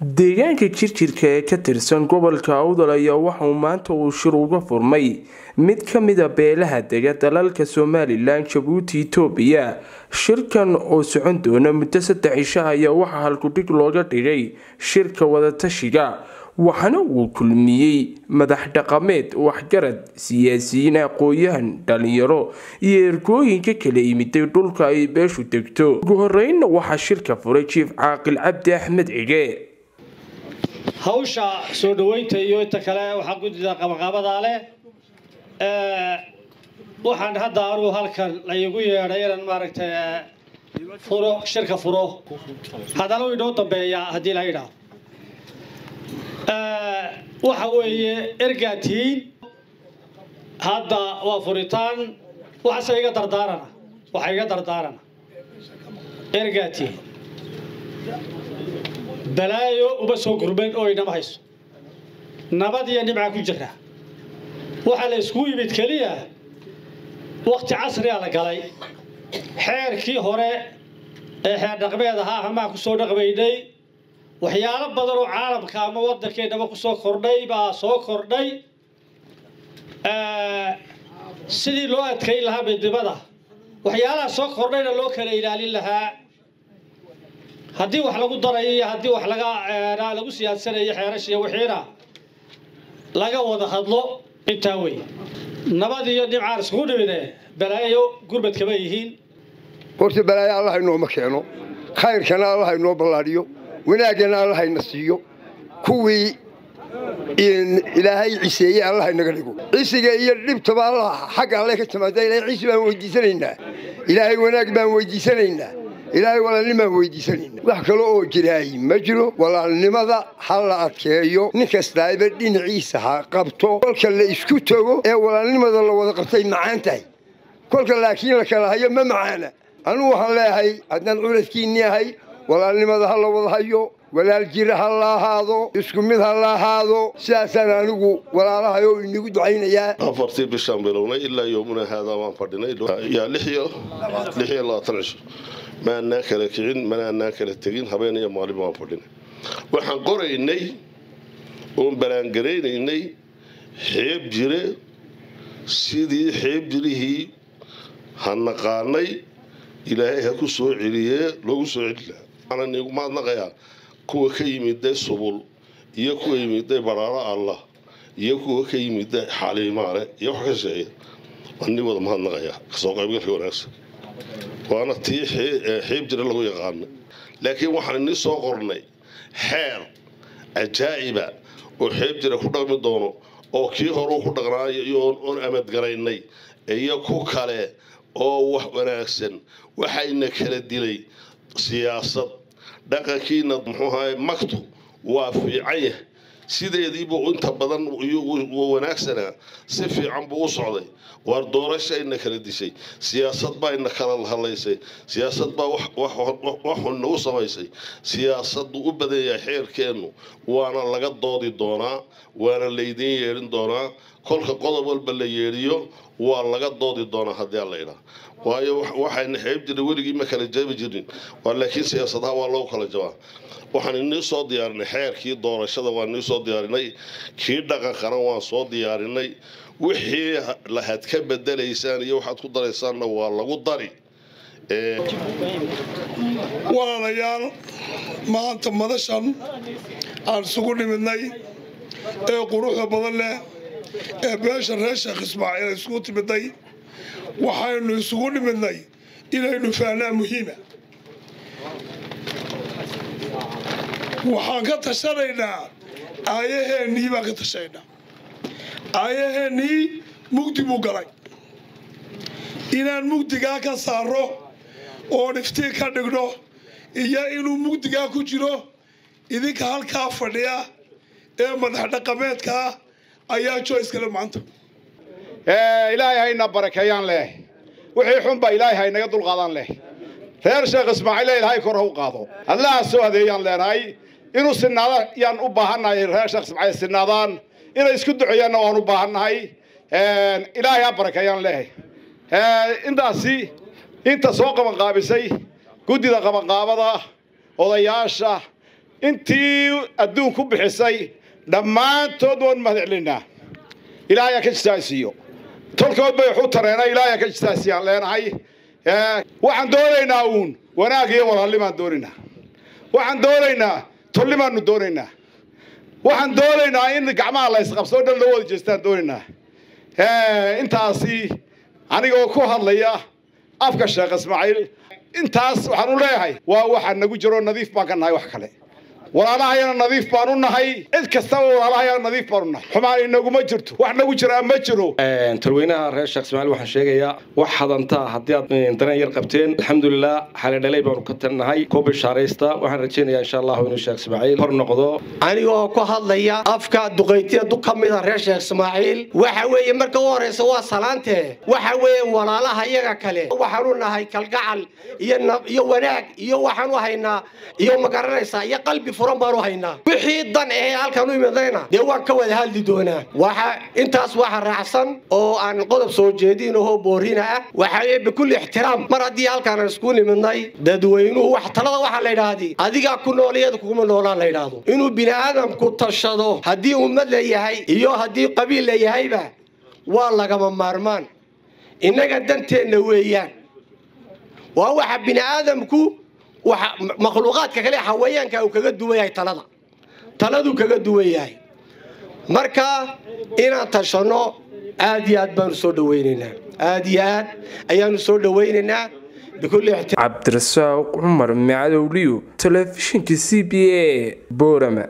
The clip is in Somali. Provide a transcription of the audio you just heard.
deegaanka jirjirka ee ka tirsan gobolka awdal ayaa waxauu maanta uu shir uga furmay mid ka mida beelaha dega dalalka somalilan jabuuti itoobiya shirkan oo socon doona muddo saddex cisho ayaa waxaa halkudhig looga dhigay shirka wadatashiga waxaana uu kulmiyey madax dhaqameed waxgarad siyaasiyiin aqooyahan dhalinyaro iyo ergooyinka kala yimiday dhulka ay beeshu degto ugu horeynna waxaa shirka furay jiif caaqil cabdi axmed cige hawsha soo dhoweynta iyo inta kale waxaa guddida qabaqabadaa leh waxaan hadda anugu halkan laygu yeedhay inaan maaragtay furo shirka furo haddana u inoo dambeeya haddii la yidhaah waxa weeye ergaa tihiin hadda waa furitaan waxase iga dardaarana waxa iga dardaarana ergaa tihiin balaayo uma soo gurman oo inama hayso nabad iyo nimca ku jira waxaa la iskugu yimid keliya wakti casriga la galay xeerkii hore ee xeer dhaqmeed ahaa hamaa ku soo dhaqmaynay waxyaalo badan oo caalamka ama waddankeennaba ku soo kordhay baa soo kordhay sidii loo adkayn lahaa midnimada waxyaalaha soo kordhayna loo kala ilaalin lahaa haddii wax lagu darayo iyo haddii wax laga lagu siyaadsanayo xeerashiiyo wixiina laga wada hadlo intaa wey nabad iyo nimcaan iskugu dhimide balaayo gurmad kama yihiin horta balaayo allah inooma keeno khayrkana allah inoo ballaadhiyo wanaaggana allah ina siiyo kuwii ilaahay ciseeye allah inaga dhigo cisiga iyo dhibtaba allah xagga alle ka timaada ilahay cisi baan weydiisanaynaa ilaahay wanaag baan weydiisanaynaa ilaahay walaalnimaan weydiisanayna wax kale oo jiraay ma jiro walaalnimada ha la adkeeyo nin kastaaba dhinaciisa ha qabto kolka la isku tago ee walaalnimada la wada qabtay macaan tahay kolka laakiin la kala hayo ma macaana anugu waxaan leeyahay haddaan culadkiinni ahay walaalnimada ha la wada hayo walaal jira ha la ahaado isku mid ha la ahaado sidaasaan anigu walaalahay oo inigu ducaynayaa afartii bishaan bilownay ilaa yoomuna haadaa waan fadhinay yaa lix iyo lix iyo labaatan cisho maanaa kala kicin manaanaa kala tegin habeen iyo maalin waan fadhinay waxaan qoraynay oon balaangaraynay xeeb jire sidii xeeb jirihii ha naqaanay ilaahay ha ku soo celiyee loogu soo celi lahaa waxaana niigu mahadnaqayaa kuwa ka yimiday subul iyo kuwa yimiday baraaro allah iyo kuwa ka yimiday xaliimaale iyo wax ka sheeya waan nii wada mahadnaqayaa kasoo qaybgalka wanaagsan waana tii xiib jira lagu yaqaana laakiin waxaan inii soo qornay xeer ajaa'iba oo xeeb jira ku dhaqmi doono oo kii horeu ku dhaqnaayo oon amadgaraynay iyo ku kale oo wax wanaagsan waxayna kala dilay siyaasad dhaqankiina muxuuahay magtu waa fiican yahay sideediibuu inta badan wanaagsanaa si fiican buu u socday waar doorashayna kala dishay siyaasad baa ina kala hadlaysay siyaasad baa waxun nagu samaysay siyaasadu u badan yahay xeerkeennu waana laga doodi doonaa waana laydiin yeedhin doonaa kolka qodob walba la yeedhiyo waa laga doodi doonaa haddii alla idhaa waayo waxayna xeeb jira weligii ma kala jabi jirin laakiin siyaasadaha waa loogu kala jabaa waxaan inii soo diyaarinay xeerkii doorashada waan inii soo diyaarinay kii dhaqankana waan soo diyaarinay wixii lahad ka bedelaysaan iyo waxaad ku daraysaanna waa lagu dari walaalayaal maanta madashan aan isugu nimidnay ee quruxda badan leh ee beesha reer sheekh ismaaciil isugu timidnay waxaynu isugu nimidnay inaynu fahnaa muhiima waxaan ka tashanaynaa aayaheennii baan ka tashanaynaa aayaheennii mugdi buu galay inaan mugdigaa ka saarro oon iftiin ka dhigno iyo inuu mugdigaa ku jiro idinka halkaa fadhiya ee madax dhaqameedkaa ayaa joyskale maanta ilaahay hayna barakeeyaan leh wixii xunba ilaahay haynaga dulqaadaan leh reer sheekh ismaaciile ilaahay kor ha u qaado allaha soo adeeyaan leenahay inuu sinaada yaan u baahannahay reer sheekh ismaaciil sinaadaan inay isku duceeyaanna waan u baahannahay ilaahay ha barakeeyaan leh intaasi inta soo qabanqaabisay guddida qabanqaabada odayaasha intii adduun ku bixisay dhammaantood waan mahadcelinaa ilaahayaa ka jisaasiiyo tolkood bay waxu tareena ilaahayaa ka jisaasiyaan leenahay waxaan doonaynaa uun wanaag iyo walaalnimaan doonaynaa waxaan doonaynaa tolnimaanu doonaynaa waxaan doonaynaa in gacmaha la ysqabsoo dhan loo wada jeestaan doonaynaa intaasi anigoo ku hadlaya afka sheekh ismaaciil intaas waxaan u leeyahay waa waxaa nagu jiro nadiif baan ka nahay wax kale walaalahayana nadiif baan u nahay cid kastaba walaalahayana nadiif baan u nahay xumaan inaguma jirto wax nagu jiraa ma jiro talweynaha reer sheekh ismaaciil waxaan sheegayaa wax hadantaa haddii aad dareen yar qabteen alxamdulilah xale dhalay baanu ka talinahay ku bishaaraysta waxaan rajaynayaa insha allahu inuu sheekh ismaaciil hor noqdo anigoo ku hadlaya afka duqaytiya dug ka mid a reer sheekh ismaaciil waxa weeye marka u horeysa waa salaantee waxa weeye walaalaha iyaga kale waxaanu nahay kalgacal iyo wanaag iyo waxaanu haynaa iyo magaranaysaa iyo qalbi furan baanu haynaa wixii dan ahee halkan u imidayna dee waan ka wada hadli doonaa waxa intaas waxa raacsan oo aan qodob soo jeedin oo boorina ah waxa weeye bikulli ixtiraam mar haddii halkaan aan isku nimidnay dadweynuhu wax talada waxaa la yidhaahdi adigaa ku nool iyada kuguma noolaan la yidhaahdo inuu bini aadamku tashado haddii ummad la yahay iyo haddii qabiil la yahayba waa lagama maarmaan innaga danteenna weeyaan waa waxa bini aadamku waxa makhluuqaadka kale xawayaanka uu kaga duwan yahay talada taladuu kaga duwan yahay marka inaan tashanno aad iyo aad baanu soo dhawaynaynaa aad iyo aad ayaanu soo dhawaynaynaa cabdirasaaq cumar macadowliyo telefishinka c b a boorama